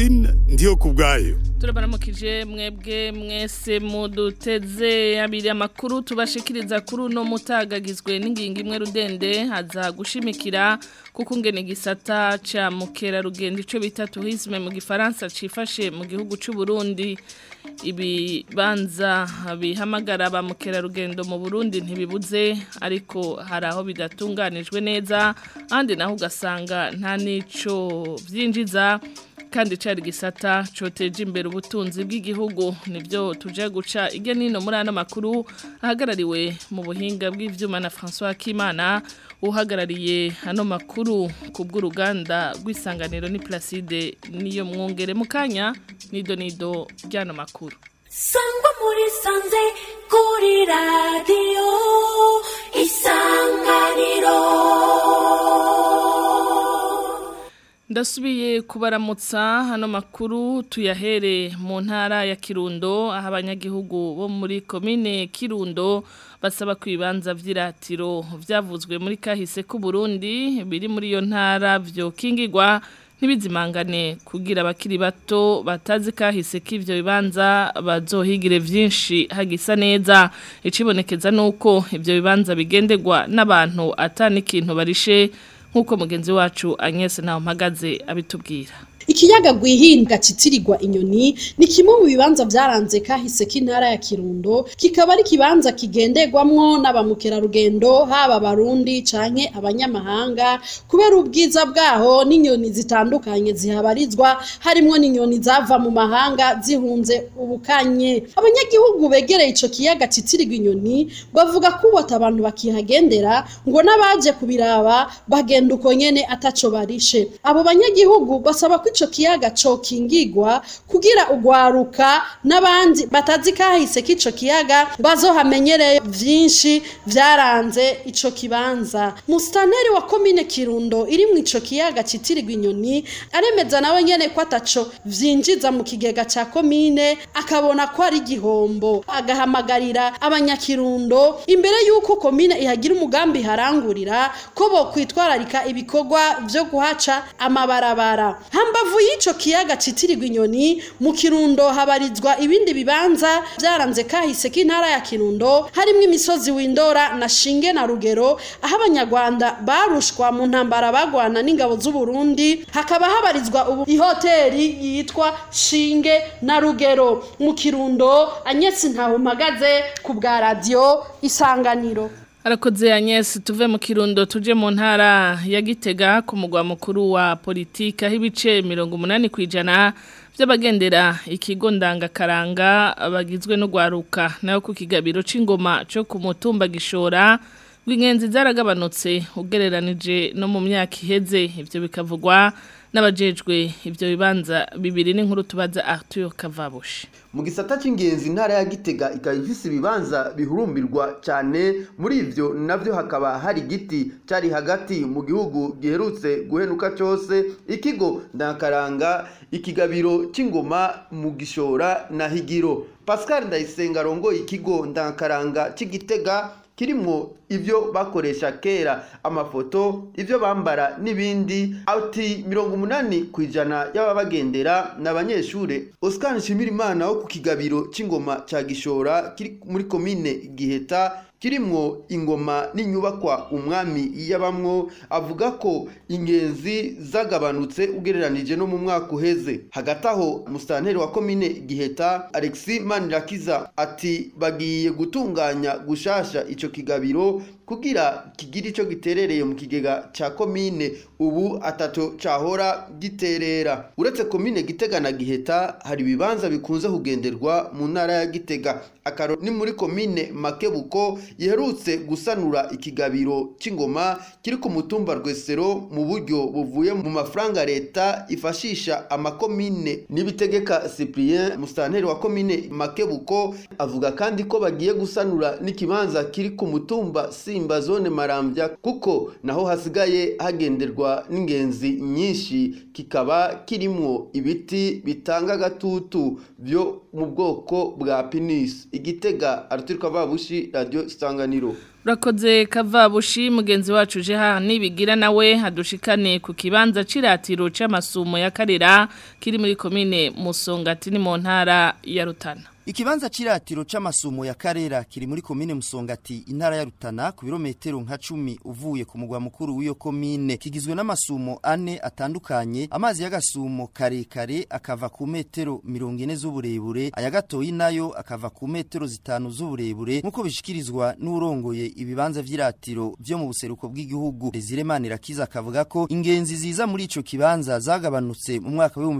Francine ndiyo kubwayo turabaramukije mwebwe mwese muduteze abiri amakuru tubashikiriza kuri uno mutagagizwe n'ingingo imwe rudende haza gushimikira kuko ngene igisata ca mukerarugendo ico bita tourisme mu gifaransa cifashe mu gihugu c'u Burundi ibibanza bihamagara ba mukerarugendo mu Burundi ntibibuze ariko hari aho bidatunganijwe neza ahandi naho ugasanga nta nico vyinjiza kandi cari gisata coteje imbere ubutunzi bw'igihugu nivyo tuje guca irya nino muri ano makuru ahagarariwe mu buhinga bw'ivyuma na François Kimana uhagarariye ano makuru ku bw'uruganda rw'isanganiro ni Placide niyo mwongere mukanya nido nido ryano makuru sangwa muri sanze kuri radio isanganiro ndasubiye kubaramutsa hano makuru tuyahere mu ntara ya Kirundo aho abanyagihugu bo muri komine Kirundo basaba ku bibanza vy'iratiro vyavuzwe muri kahise ku Burundi biri muri iyo ntara vyo kingirwa ntibizimangane kugira abakiri bato batazi kahise k'ivyo bibanza bazohigire vyinshi hagisa neza icibonekeza nuko ivyo bibanza bigenderwa n'abantu atani ikintu barishe nk'uko mugenzi wacu Agnes naho mpagaze abitubwira Ikiyaga gwihinga citirirwa inyoni ni kimwe mu bibanza vyaranze kahise k'intara ya Kirundo kikaba ari kibanza kigenderwamwo n'abamukerarugendo haba barundi canke abanyamahanga kubera ubwiza bwaho n'inyoni zitandukanye zihabarizwa harimwo n'inyoni zava mu mahanga zihunze ubukanye abanyagihugu begereye ico kiyaga citirirwa inyoni bavuga ko ubota abantu bakihagendera ngo n'abaje kubiraba bagenda uko nyene ataco barishe abo banyagihugu basaba ko ico kiyaga cokingigwa kugira ugwaruka n'abandi batazi kahise k'ico kiyaga bazohamenyereye vyinshi vyaranze ico kibanza mustaneri wa komine Kirundo iri mu ico kiyaga citirirwa inyoni aremeza nawe nyene ko ataco vyinjiza mu kigega ca komine akabona ko ari igihombo agahamagarira abanyakirundo imbere y'uko komine ihagira umugambi harangurira ko bo kwitwararika ibikorwa vyo guhaca amabarabara hambavu y'ico kiyaga citirirwa inyoni mu kirundo habarizwa ibindi bibanza vyaranze kahise k'intara ya kirundo harimwo imisozi windora na shinge na rugero aho abanyarwanda barushwa mu ntambara bagwana n'ingabo z'u Burundi hakaba habarizwa ubu ihoteri yitwa shinge na rugero mu kirundo anyesi ntaho mpagaze ku bwa radio isanganiro Arakoze Agnes tuve mu kirundo tuje mu ntara ya Gitega ku mugwa mukuru wa politika hibice 80 kwijana by'abagendera ikigo ndangakaranga bagizwe no gwaruka nayo ku kigabiro c'ingoma cyo ku mutumba gishora rw'ingenzi zaragabanutse ugereranije no mu myaka iheze ivyo bikavugwa n'abajejwe ivyo bibanza bibiri n'inkuru tubaza Arthur Kavabushi mu gisata c'ingenzi intara ya Gitega ikaba ifise ibibanza bihurumbirwa cyane muri ivyo navyo hakaba hari igiti cari hagati mu gihugu giherutse guhenuka cyose ikigo ndakaranga ikigabiro c'ingoma mu gishora na higiro Pascal Ndayisenga arongoye ikigo ndakaranga c'igitega kirimwo ivyo bakoresha kera amafoto ivyo bambara n'ibindi ati mirongo umunani kwijana y'ababagendera n'abanyeshure Oscar Nshimirimana wo ku kigabiro c'ingoma ca Gishora kiri muri komine Giheta kirimwo ingoma n'inyubakwa umwami yabamwo avuga ko ingenzi zagabanutse ugereranije no mu mwaka uheze hagati aho musitanteri wa komine giheta alexi manirakiza ati bagiye gutunganya gushasha ico kigabiro kugira kigire ico giterereye mu kigega ca komine ubu ataco cahora giterera uretse komine gitega na giheta hari ibibanza bikunze kugenderwa mu ntara ya gitega akaro ni muri komine makebuko yiherutse gusanura ikigabiro c'ingoma kiri ku mutumba rwesero mu buryo buvuye mu mafaranga leta ifashisha amakomine n'ibitegeka cyprien musitanteri wa komine makebuko avuga kandi ko bagiye gusanura n'ikibanza kiri ku mutumba simba zone marambya kuko naho hasigaye hagenderwa n'ingenzi nyinshi kikaba kirimwo ibiti bitanga agatutu byo mu bwoko bwa pinisi igitega araturuka babushi radiyo isanganiro Urakoze kavabushi mugenzi wacu je ha nibigira nawe hadushikane ku kibanza ciratiro c'amasumo ya karera kiri muri komine Musongati ni mu ntara ya Rutana. Ikibanza ciratiro c'amasumo ya Karera kiri muri komine Musongati intara ya Rutana ku birometero nka 10 uvuye ku mugwa mukuru w'iyo komine kigizwe n'amasumo ane atandukanye amazi y'agasumo karekare akava ku metero 40 z'uburebure aya gatoyi nayo akava ku metero zitanu z'uburebure nkuko bishikirizwa n'urongoye ibibanza vy'iratiro vyo mu buseruko bw'igihugu Desire Manirakiza akavuga ko ingenzi ziza muri ico kibanza zagabanutse mu mwaka wa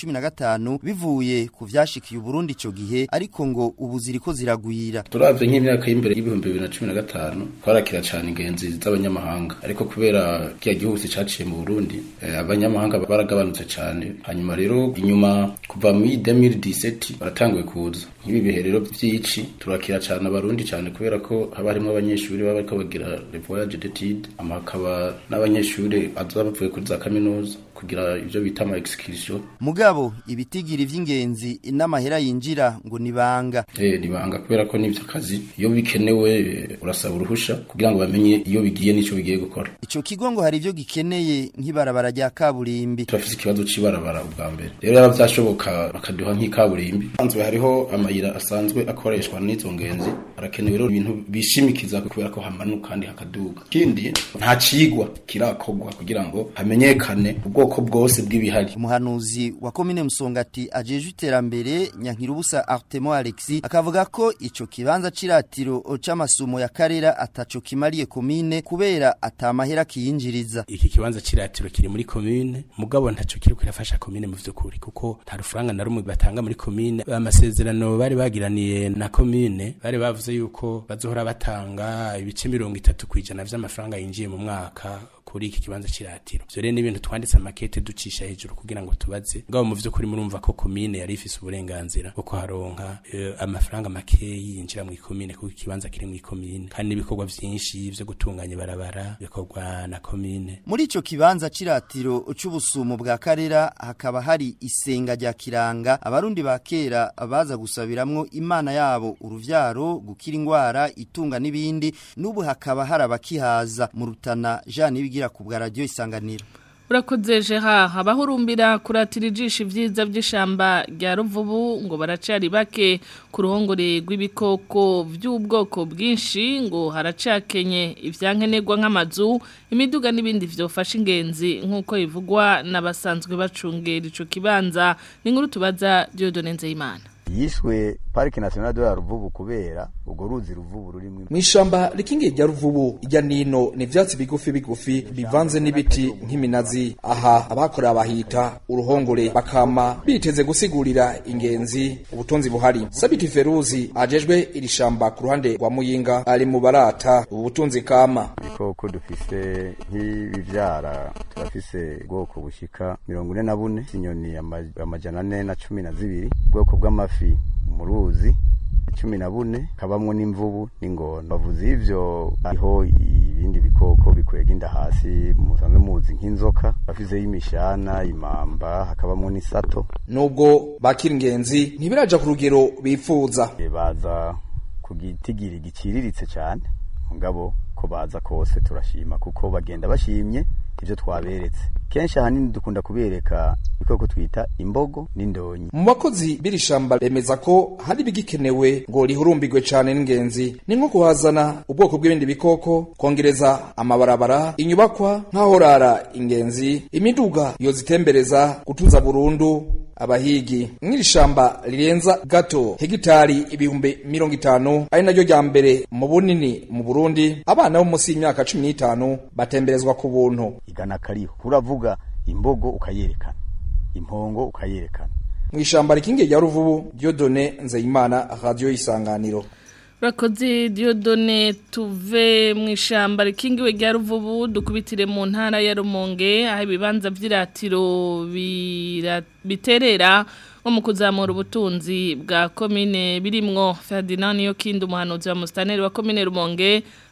2015 bivuye ku vyashikiye Burundi ico gihe ariko ngo ubu ziriko ziragwira turavye nk'imyaka y'imbere y'ibihumbi bibiri na cumi na gatanu twarakira cane ingenzi z'abanyamahanga ariko kubera kiya gihugu caciye mu burundi eh, abanyamahanga baragabanutse cane hanyuma rero inyuma kuva muri 2017 baratanguye kuza nk'ibi bihe rero vy'ici turakira cane abarundi cane kubera ko haba harimwo abanyeshuri baba bariko bagira le voyage d'études ama hakaba n'abanyeshuri baza bavuye kuri za kaminuza kugira ivyo bita ama excursion mugabo ibitigiri vy'ingenzi n'amahera yinjira ngo nibanga eh nibanga kubera ko nivyo kazi iyo bikenewe eh, urasaba uruhusha kugira ngo bamenye iyo bigiye n'ico bigiye gukora ico kigo ngo hari ivyo gikeneye nk'ibarabara rya kaburimbi turafise ikibazo c'ibarabara ubwa mbere rero yaba vyashoboka bakaduha nk'ikaburimbi sanzwe hariho amayira asanzwe akoreshwa n'izo ngenzi harakenewe rero ibintu bishimikiza kubera ko hamanuka kandi hakaduga ikindi nta cigwa kirakorwa kugira ngo hamenyekane ubwoko bwose bw'ibihari umuhanuzi wa komine Musongati ajejwe iterambere Nyankirubusa Artemo Alexis akavuga ko ico kibanza ciratiro c'amasumo ya Karera ataco kimariye komine kubera atamahera kiyinjiriza iki kibanza ciratiro kiri muri commune mugabo ntaco kiri kwirafasha commune mu vyukuri kuko nta rufaranga na rumwe batanga muri commune amasezerano bari bagiraniye na commune bari bavuze yuko bazohora batanga ibice mirongo itatu kwijana vy'amafaranga yinjiye mu mwaka kuri iki kibanza ciratiro vyo rero n'ibintu twanditse amakete ducisha hejuru kugira ngo tubaze ngabo mu vyukuri murumva ko commune yari ifise uburenganzira bwo kuharonka eh, amafaranga makeyi yinjira mu commune kuko ikibanza kiri mu commune kandi n'ibikorwa vyinshi vyo gutunganya barabara bikorwa na commune muri ico kibanza ciratiro c'ubusumo bwa Karera hakaba hari isenga rya kiranga abarundi ba kera baza gusabiramwo imana yabo uruvyaro gukira ingwara itunga n'ibindi n'ubu hakaba hari abakihaza mu rutana Jean Nibigira ku bwa radio isanganiro Urakoze jeha abahurumbira kuratira ijisho ivyiza vy'ishamba rya ruvubu ngo baracari bake ku ruhongore rw'ibikoko vy'ubwoko bwinshi ngo haracakenye ivyankenerwa nk'amazu imiduga n'ibindi vyofasha ingenzi nk'uko bivugwa n'abasanzwe bacungera ico kibanza ni nkuru tubaza Dieudonne Nzeyimana yiswe parike nationale de la ruvubu kubera urwo ruzi ruvubu rurimwo mw'ishamba rikingiye rya ruvubu irya nino ni ivyatsi bigufi bigufi bivanze n'ibiti nk'iminazi aha abakorera bahita uruhongore bakama biteze gusigurira ingenzi ubutunzi buhari sabiti feruzi ajejwe iri shamba ku ruhande rwa muyinga ari mu barata ubu butunzi kama ibikoko dufise nk'ibivyara turafise ubwoko bushika mirongo ine na bune inyoni ama- amajana ane na cumi na zibiri ubwoko bw'amafi mu ruzi cumi na bune kabamwo n'imvubu n'ingona bavuze ivyo hariho ibindi bikoko bikwega inda hasi musanzwe muzi nk'inzoka bafizeho imishana imamba hakabamwo n'isato nubwo bakira ingenzi ntibiraja ku rugero bifuza E, baza ku gitigiri giciriritse cyane mugabo ko baza kose turashima kuko bagenda bashimye ivyo twaberetse kenshi ahanini dukunda kubereka ibikoko twita imbogo n'indonyi mu bakozi b'iri shamba bemeza ko hari ibigikenewe ngo rihurumbirwe cane n'ingenzi ni nko kuhazana ubwoko bw'ibindi bikoko kongereza amabarabara inyubakwa nk'ahorara ingenzi imiduga yozitembereza gutuza burundu abahigi mw'iri shamba rirenza gato hegitari ibihumbi mirongo itanu ari naryo rya mbere mu bunini mu burundi abana bo munsi y'imyaka cumi n'itanu batemberezwa ku buntu igana kariho uravuga imbogo ukayerekana impongo ukayerekana mw'ishamba rikingiye rya ruvubu diodone nzeyimana radio isanganiro Urakoze Dieudonne tuve mu ishamba rikingiwe rya ruvubu dukubitire mu ntara ya Rumonge aho ibibanza vy'iratiro bira- biterera nko mu kuzamura ubutunzi bwa komine birimwo Ferdinand Yokindi umuhanuzi wa mustaneri wa komine Rumonge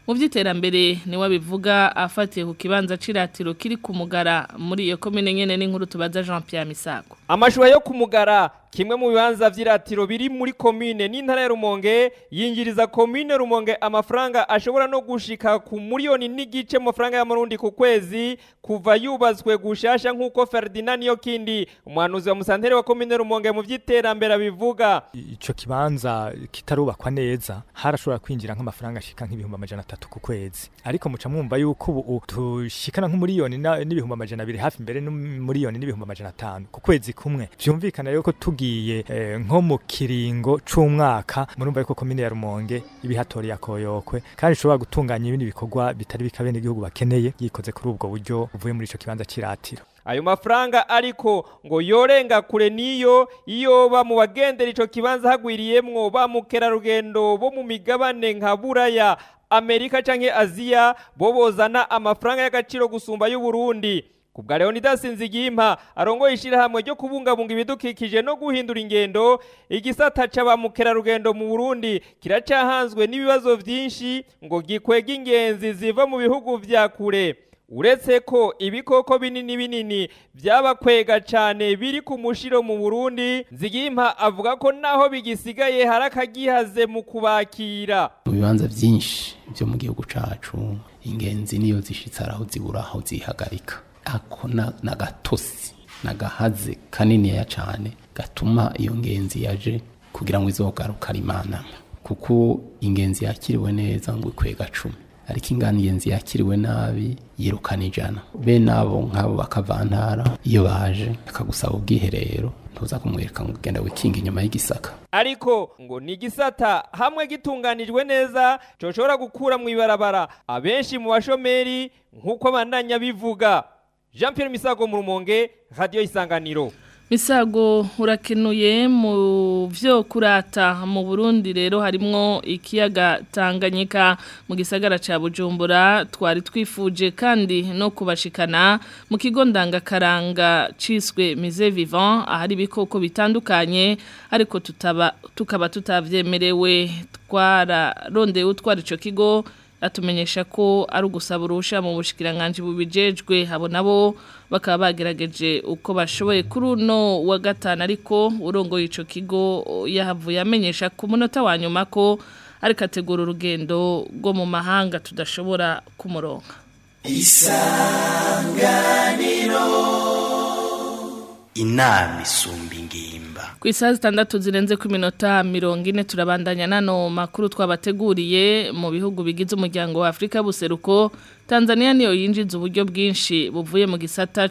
mu by'iterambere niwe abivuga afatiye ku kibanza ciratiro kiri ku mugara muri iyo komine nyene n'inkuru tubaza Jean Pierre Misago amashuha yo kumugara kimwe mu bibanza vy'iratiro biri muri komine n'intara ya Rumonge yinjiriza komine Rumonge amafaranga ashobora no gushika ku miliyoni n'igice mu mafaranga y'amarundi ku kwezi kuva yubatswe gushasha nk'uko Ferdinand Niyokindi umuhanuzi wa musantere wa komine Rumonge mu vy'iterambere abivuga ico kibanza kitarubakwa neza harashobora kwinjira nk'amafaranga ashika nk'ibihumbi amajana atatu ku kwezi ariko muca mwumva yuko ubu tushikana nk'umuriyoni n'ibihumbi amajana abiri hafi mbere n'umuriyoni n'ibihumbi amajana atanu ku kwezi kumwe vyumvikana yuko tugiye eh, nko mu kiringo c'umwaka murumva yuko komine ya Rumonge ibihatoriye akoyokwe kandi ishobora gutunganya ibindi bikorwa bitari bikabe n'igihugu bakeneye yikoze kuri ubwo buryo uvuye muri ico kibanza ciratiro ayo mafaranga ariko ngo yorenga kure niyo iyo ba mu bagendera ico kibanza hagwiriyemwo ba mukerarugendo bo mu migabane nka buraya amerika canke aziya bo bozana amafaranga y'agaciro gusumba y'uburundi kubwa Leonidas Nzigimpa arongoye ishirahamwe ryo kubungabunga ibidukikije no guhindura ingendo igisata c'aba mukerarugendo mu Burundi kiracahanzwe n'ibibazo vyinshi ngo gikwega ingenzi ziva mu bihugu vya kure uretse ko ibikoko binini binini byabakwega cyane biri ku mushiro mu Burundi Nzigimpa avuga ko naho bigisigaye harakagihaze mu kubakira mu bibanza byinshi byo mu gihugu cacu ingenzi niyo zishitse araho zibura aho zihagarika ako na gatosi nagahaze kaniniya cyane gatuma iyo ngenzi yaje kugira ngo izogaruka rimanama kuko ingenzi yakiriwe neza ngo ikwega cumi ariko ingana ingenzi yakiriwe nabi yirukana ijana bene abo nk'abo bakavantara iyo baje akagusaba ubwiherero ntuza kumwereka ngo ugenda wikinga inyuma y'igisaka ariko ngo ni igisata hamwe gitunganijwe neza coshobora gukura mu ibarabara abenshi mu bashomeri nk'uko abandanya bivuga jean Pierre misago mu rumonge radiyo isanganiro misago urakenuye mu byo kurata mu burundi rero harimwo ikiyaga tanganyika mu gisagara cya bujumbura twari twifuje kandi no kubashikana mu kigo ndangakaranga ciswe mize vivant ahari ibikoko bitandukanye ariko tutaba tukaba tutavyemerewe twararondeye utwara ico kigo atumenyesha ko ari ugusaba urusha mu bushikiranganje bubijejwe abo nabo bakaba bagerageje uko bashoboye kuri uno wa gatanu ariko urongoye ico kigo yahavuye amenyesha ku munota wa nyuma ko ariko ategura urugendo rwo mu mahanga tudashobora kumuronka isanganiro inama isumba ingimba ku isaha zitandatu zirenze ku minota mirongo ine turabandanya nano makuru twabateguriye mu bihugu bigize umuryango wa afurika buseruko tanzania niyo yinjiza uburyo bwinshi buvuye mu gisata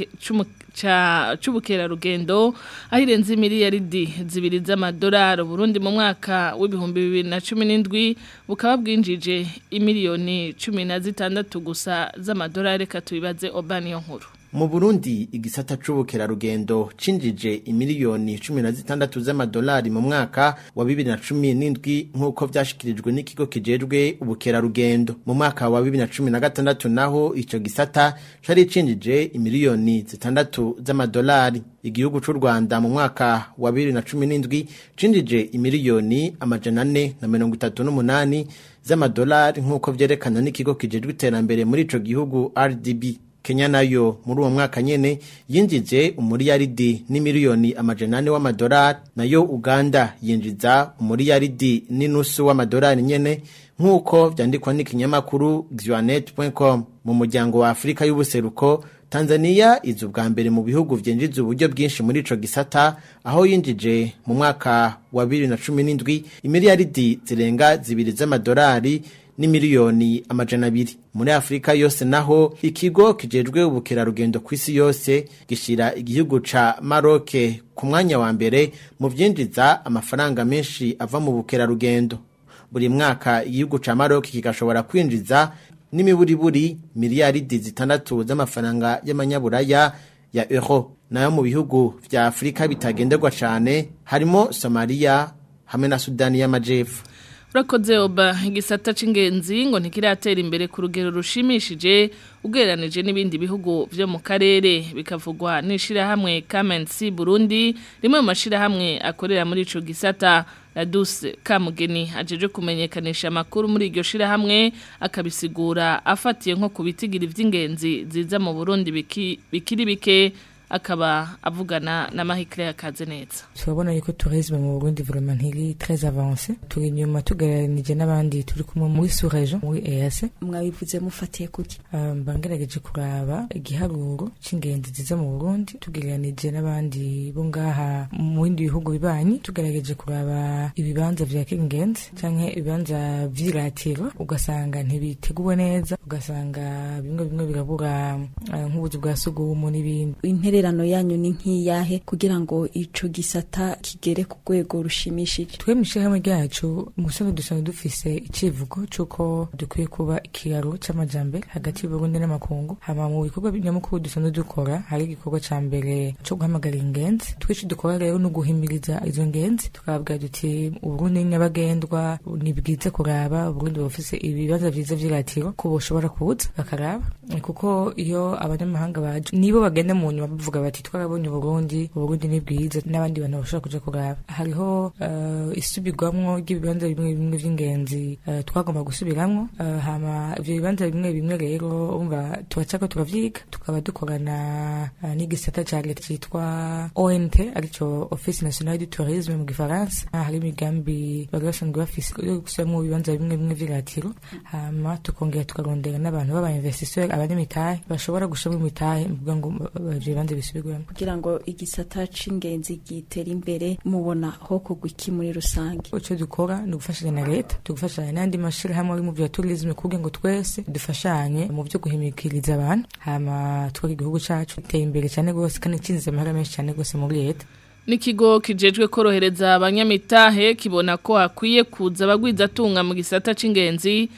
c'ubukerarugendo aho irenze miliyaridi zibiri z'amadolari burundi mu mwaka w'ibihumbi bibiri na cumi n'indwi bukaba bwinjije imiliyoni cumi na zitandatu gusa z'amadolari reka tubibaze obaniyo nkuru mu Burundi igisata c'ubukerarugendo cinjije imiliyoni 16 z'amadolari mu mwaka wa 2017 nkuko vyashikirijwe n'ikigo kijejwe ubukerarugendo mu mwaka wa 2016 naho ico gisata cari cinjije imiliyoni 6 z'amadolari igihugu c'u Rwanda mu mwaka wa 2017 cinjije imiliyoni amajana 4 na 38 z'amadolari nkuko vyerekana n'ikigo kijejwe iterambere muri ico gihugu RDB Kenya nayo muri uwo mwaka nyene yinjije umuriyaridi n'imiliyoni amajanane w'amadolari nayo Uganda yinjiza umuriyaridi n'inusu w'amadolari nyene nk'uko vyandikwa n'ikinyamakuru xwanet.com mu muryango wa Afrika y'ubuseruko Tanzania iza ubwa mbere mu bihugu vyinjiza uburyo bwinshi muri ico gisata aho yinjije mu mwaka wa 2017 imiliyaridi zirenga zibiri z'amadolari n'imiliyoni amajana abiri muri Afrika yose naho ikigo kijejwe ubukerarugendo ku isi yose gishira igihugu ca Maroc ku mwanya wa mbere mu vyinjiza amafaranga menshi ava mu bukerarugendo buri mwaka igihugu ca Maroc kigashobora kwinjiza n'imiburiburi miliyaridi zitandatu z'amafaranga y'amanyaburaya ya euro nayo mu bihugu vya Afrika bitagenderwa cane harimo Somalia hamwe na Sudani y'Amajepfo urakoze oba igisata c'ingenzi ngo ntikiratera imbere ku rugero rushimishije ugereranije n'ibindi bihugu vyo mu karere bikavugwa n'ishirahamwe Kamensi Burundi rimwe mu mashirahamwe akorera muri ico gisata Laduse Kamugeni ajeje kumenyekanisha amakuru muri iryo shirahamwe akabisigura afatiye nko kubitigira ivy'ingenzi ziza mu Burundi biki, bikiri bike akaba avugana na Mahikire yakaze neza turabona yuko tourisme mu Burundi vraiment ntiri très avancé turi nyuma tugereranije n'abandi turi kumwe muri sous région muri EAC mwabivuze mufatiye kuki um, bangerageje kuraba igiharuro c'ingenzi ziza mu Burundi tugereranije n'abandi bo ngaha mu bindi bihugu bibanyi tugerageje kuraba ibibanza vya kingenzi canke ibibanza vy'iratiro ugasanga ntibiteguwe neza ugasanga bimwe bimwe birabura uh, nk'ubuzu bwa sugumu n'ibindi intererano yanyu ni nk'iyahe kugira ngo ico gisata kigere ku rwego rushimishije twe mw'ishirahamwe ryacu musanzwe dusanzwe dufise icivugo c'uko dukwiye kuba ikiraro c'amajambere hagati y'uburundi n'amakungu hama mu bikorwa nyamukuru dusanzwe dukora hari igikorwa ca mbere co guhamagara ingenzi twici dukora rero no guhimiriza izo ngenzi tukababwira duti uburundi ni nyabagendwa ni bwiza kuraba uburundi bufise ibibanza vyiza vy'iratiro ko boshobora kuza bakaraba kuko iyo abanyamahanga baje nibo bagenda mu nyuma bavuga bati twarabonye uburundi uburundi ni bwiza n'abandi bantu bashobora kuja kuraba hariho uh, isubirwamwo ry'ibibanza bimwe bimwe vy'ingenzi uh, twagomba gusubiramwo uh, hama ivyo bibanza bimwe bimwe rero umva turacako turavyiga tukaba dukorana uh, n'igisata ca leta citwa ONT arico Office Nationale du Tourisme mu gifaransa uh, hari imigambi bari basanzwe bafise yo gusubiramwo ibibanza bimwe bimwe vy'iratiro hama tukongera tukarondera n'abantu b'aba investisseurs abanyamitahe bashobora gushiramo imitahe mvuga ngo ivyo bibanza bisubirwemo kugira ngo igisata c'ingenzi gitere imbere mubona ho kugwa iki muri rusange ico dukora ni ugufashanya na leta tugufashanya n'andi mashirahamwe ari mu vya tourisme kugira ngo twese dufashanye mu vyo guhimikiriza abantu hama twaka igihugu cacu giteye imbere cane gose kandi cinjiza amahera menshi cane gose muri leta Nikigo kijejwe korohereza abanyamitahe kibona ko hakwiye kuza abagwizatunga mu gisata c'ingenzi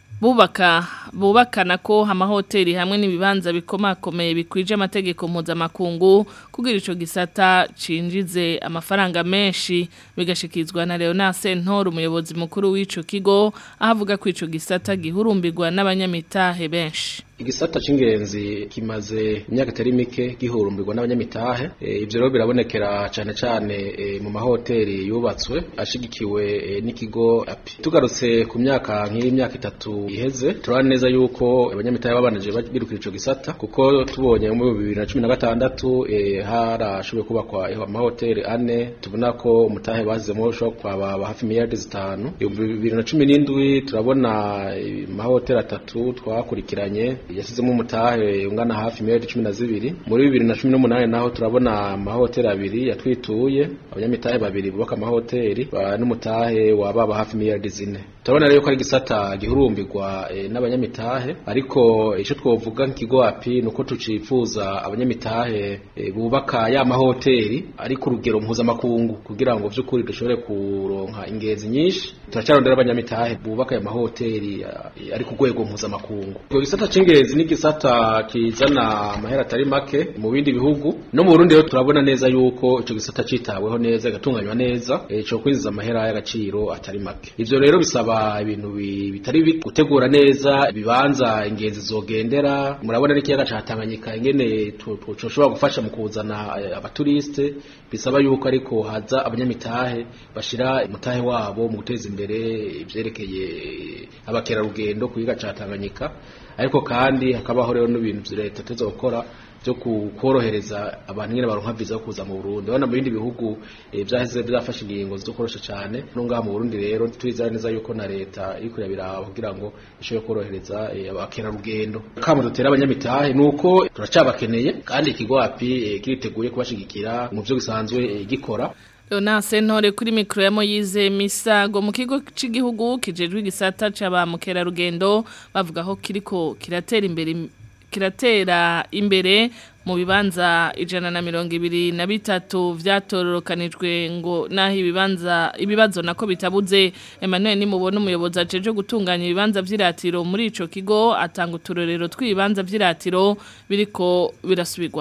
bubaka bubakana ko amahoteli hamwe n'ibibanza bikomakomeye bikwije amategeko mpuzamakungu kugira ico gisata cinjize amafaranga menshi bigashikizwa na Leonard Sentor umuyobozi mukuru w'ico kigo ahavuga ko ico gisata gihurumbirwa n'abanyamitahe benshi igisata c'ingenzi kimaze imyaka itari mike gihurumbirwa n'abanyamitahe e, ivyo rero birabonekera cane cane e, mu mahoteli yubatswe ashigikiwe e, n'ikigo api tugarutse ku myaka nk'iyi myaka itatu iheze turabona neza yuko abanyamitahe babanije birukira ico gisata kuko tubonye mu bibiri na cumi na gatandatu e, harashoboye kubakwa amahoteli ane tubona ko umutahe bazizemo ushobora kwaba hafi miliyardi zitanu bibiri na cumi n'indwi turabona amahoteli atatu twakurikiranye yasizemo umutahe ungana hafi miliyari cumi na zibiri muri bibiri na cumi n'umunani naho turabona amahoteli abiri yatwituye abanyamitahe babiri bubaka amahoteli n'umutahe wababa hafi miliyari zine turabona rero ko ari igisata gihurumbirwa e, n'abanyamitahe ariko icyo twovuga nk'ikigo api ni uko tucifuza abanyamitahe e, bubaka ya mahoteli ari ku rugero mpuzamakungu kugira ngo by'ukuri dushobore kuronka ingenzi nyinshi turacarondera abanyamitahe bubaka aya mahoteli ari ku rwego mpuzamakungu gisata c'ingenzi ni gisata kizana amahera atari make mu bindi bihugu no mu Burundi rero turabona neza yuko ico gisata citaweho neza gatunganywa neza ico kwinjiza amahera y'agaciro atari make ivyo rero bisaba ibintu bitari gutegura neza ibibanza ingenzi zogendera murabona n'ikiyaga ca Tanganyika ingene coshobora gufasha mu kuzana abaturiste bisaba yuko ariko haza abanyamitahe bashira umutahe wabo mu guteza imbere ivyerekeye abakerarugendo ku kiyaga ca Tanganyika ariko kandi hakabaho rero n'ibintu leta tuza gukora byo korohereza abantu nyine baronka visa yo kuza mu Burundi abana mu bindi bihugu byaheze byafashe ingingo zo korosha cyane no ngaha mu Burundi rero twizera neza yuko na leta iri kurabira kugira ngo ishobore korohereza abakerarugendo kamo dutera abanyamitahe nuko turacabakeneye kandi ikigo api kiriteguye kubashigikira mu byo gisanzwe gikora Leona Sentore kuri mikro ya Moyize Misago mu kigo c'igihugu kijejwe igisata c'aba mukerarugendo bavuga ko kiriko kiratera imbere kiratera imbere mu bibanza ijana na mirongo ibiri na bitatu vyatororokanijwe ngo naho ibibanza ibibazo nako bitabuze Emmanuel nimubona umuyobozi ajeje gutunganya ibibanza vy'iratiro muri ico kigo atanga uturorero tw'ibibanza vy'iratiro biriko birasubirwamo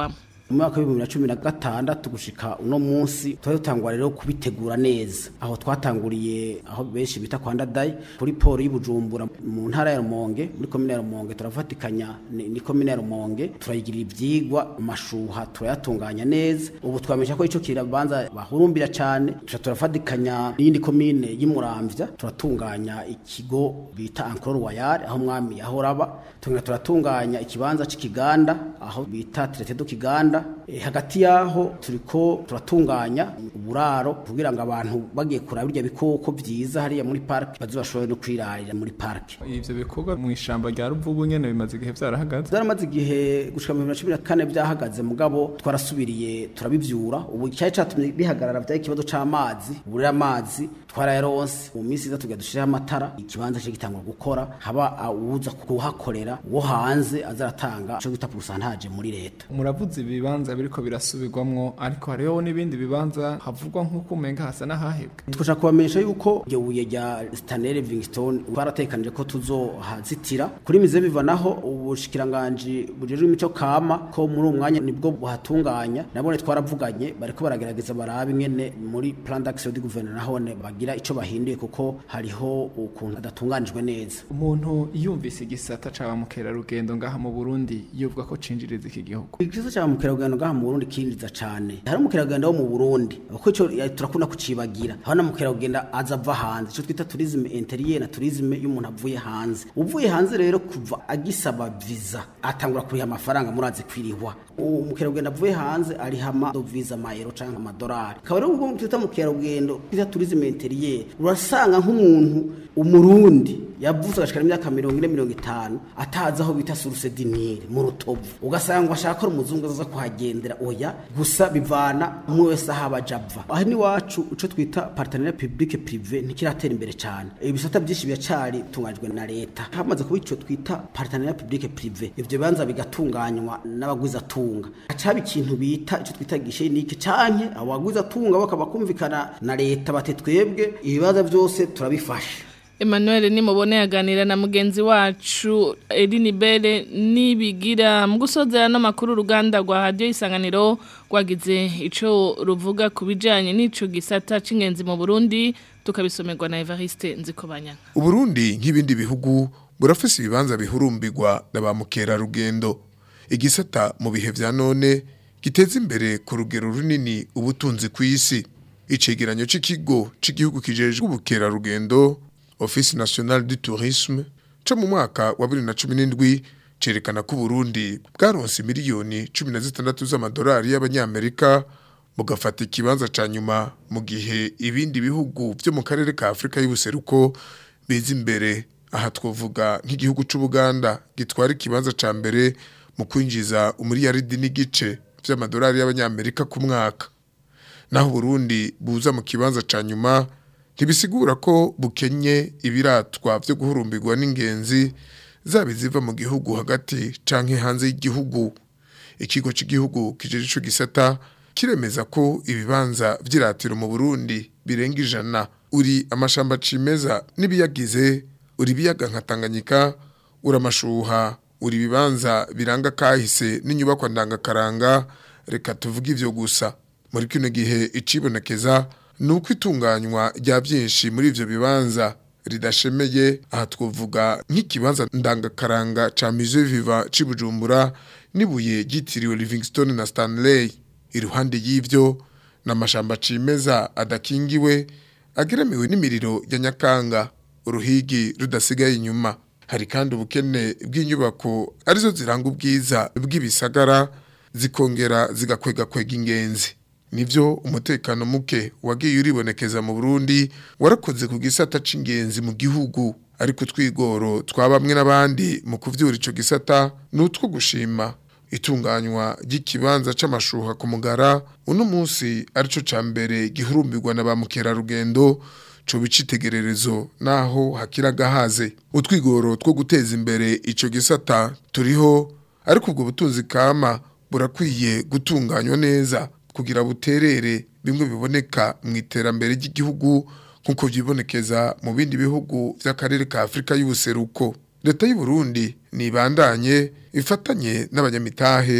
mu mwaka w'ibihumbi bibiri na cumi na gatandatu gushika uno munsi twari dutangwa rero kubitegura neza aho twatanguriye aho benshi bita kwa ndadayi kuri poro y'ubujumbura mu ntara ya rumonge muri komine ya rumonge turafatikanya ni ni komine ya rumonge turayigirira ivyigwa amashuha turayatunganya neza ubu twamenyesha ko ico kirabanza bahurumbira cane tuca turafatikanya n'iyindi komine y'umuramvya turatunganya ikigo bita ankoro royal aho umwami yahoraba tugenda turatunganya ikibanza c'ikiganda aho bita traité do kiganda e, hagati yaho turiko turatunganya uburaro kugira ngo abantu bagiye kuraba birya bikoko vyiza hariya muri park bazobashobore no kwirarira muri park ivyo bikorwa mu ishamba rya ruvubu nyene bimaze igihe vyarahagaze byaramaze igihe gushika mu bibiri na cumi na kane byahagaze mugabo twarasubiriye turabivyura ubu cyari catumye bihagarara vyari ikibazo c'amazi ubu rero amazi twarayaronse mu minsi iza tugira dushireho amatara ikibanza cyo gitangura gukora haba uwuza kuhakorera wo hanze azaratanga ico bita pourcentage muri leta muravuze ibibanza biriko birasubirwamwo ariko hariho n'ibindi bibanza havugwa nk'uko umenga hasa n'ahahebwe twashaka kubamenyesha yuko iryo buye rya Stanley Livingstone twaratekanije ko tuzohazitira kuri mize biva naho ubushikiranganji bujejwe imico kama ko muri uwo mwanya nibwo buhatunganya nabone twaravuganye bariko baragerageza baraba ingene muri plan d'action du gouvernement nahone bagira ico bahinduye kuko hariho ukuntu adatunganijwe neza umuntu yumvise igisata ca mukerarugendo ngaha mu Burundi yuvuga ko cinjiriza iki gihugu igisata ca mukerarugendo ngaha mu Burundi kinjiza cane hari umukerarugendo wo mu Burundi kuko ico turakunda kucibagira aho na mukerarugendo aza ava hanze ico twita tourisme interieur na tourisme y'umuntu avuye hanze uvuye hanze rero kuva agisaba visa atangura kuriha amafaranga murazi kwirihwa umukerarugendo avuye hanze arihama visa mayero canke amadolari akaba rero ubwo twita mukerarugendo twita tourisme interieur urasanga nk'umuntu umurundi yavuze agashikara imyaka mirongo ine mirongo itanu atazi aho bita source dinire mu rutovu ugasanga ngo ashaka ko umuzungu aza kuhagendera oya gusa bivana umwe wese aho abaja ava aha n'iwacu ico twita partenariat public privé ntikiratera imbere cane ibisata byinshi biracari tunganyijwe na leta hamaze kuba ico twita partenariat public privé ivyo bibanza bigatunganywa n'abagwizatunga hacaba ikintu bita ico twita gishenike canke abo bagwizatunga bakaba kumvikana na leta bati twebwe ibibazo byose turabifasha Emmanuel nimubone yaganira na mugenzi wacu Eline Bere nibigira mu gusozera n'amakuru uruganda rwa radio isanganiro rwagize ico ruvuga kubijanye n'ico gisata c'ingenzi mu Burundi tukabisomerwa na Evariste Nzikobanya Uburundi nk'ibindi bihugu burafise ibibanza bihurumbirwa na ba mukerarugendo igisata mu bihe vya none giteza imbere ku rugero runini ubutunzi ku isi icegeranyo c'ikigo c'igihugu kijejwe ubukerarugendo Office National du Tourisme co mu mwaka wa 2017 cerekana ko Burundi bwaronse miliyoni 16 z'amadolari y'abanyamerika bugafata ikibanza ca nyuma mu gihe ibindi bihugu vyo mu karere ka Afrika y'ubuseruko biza imbere aha twovuga nk'igihugu c'Ubuganda gitwara ikibanza ca mbere mu kwinjiza umuriyaridi n'igice vy'amadolari y'abanyamerika ku mwaka naho Burundi buza mu kibanza ca nyuma ntibisigura ko bukenye ibiratwa byo guhurumbirwa n'ingenzi zaba iziva mu gihugu hagati canke hanze y'igihugu ikigo cy'igihugu kijeje ico gisata kiremeza ko ibibanza vy'iratiro mu Burundi birenga ijana uri amashamba cimeza n'ibiyagize uri biyaga nka Tanganyika uri amashuha uri ibibanza biranga kahise n'inyubakwa ndangakaranga reka tuvuge ivyo gusa muri kino gihe icibonekeza nuko itunganywa rya byinshi muri ivyo bibanza ridashemeye aha twovuga nk'ikibanza ndangakaranga ca Musée Vivant c'Ibujumbura nibuye gitiriwe Livingstone na Stanley iruhande y'ivyo n'amashamba cimeza adakingiwe ageremewe n'imiriro ya Nyakanga uruhigi rudasigaye inyuma hari kandi ubukene bw'inyubako arizo ziranga ubwiza bw'ibisagara zikongera zigakwega kwega ingenzi nivyo umutekano muke wagiye uribonekeza mu Burundi warakoze ku gisata c'ingenzi mu gihugu ariko twigoro twabamwe n'abandi mu kuvyura ico gisata nutwo gushima itunganywa ry'ikibanza c'amashuha ku mugara uno munsi arico ca mbere gihurumbirwa na ba mukerarugendo co bicitegererezo naho hakiraga haze utwigoro two guteza imbere ico gisata turiho ariko ubwo butunzi kama burakwiye gutunganywa neza kugira buterere bimwe biboneka mu iterambere ry'igihugu nk'uko byibonekeza mu bindi bihugu by'akarere ka Afurika y'ubuseruko leta y'u Burundi nibandanye ifatanye n'abanyamitahe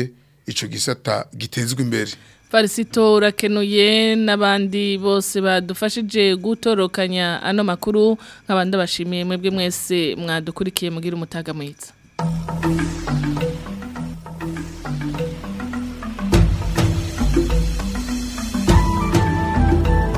ico gisata gitezwe imbere Farisito urakenuye n'abandi bose badufashije gutorokanya ano makuru nk'abandi bashimiye mwebwe mwese mwadukurikiye mugira umutaga mwiza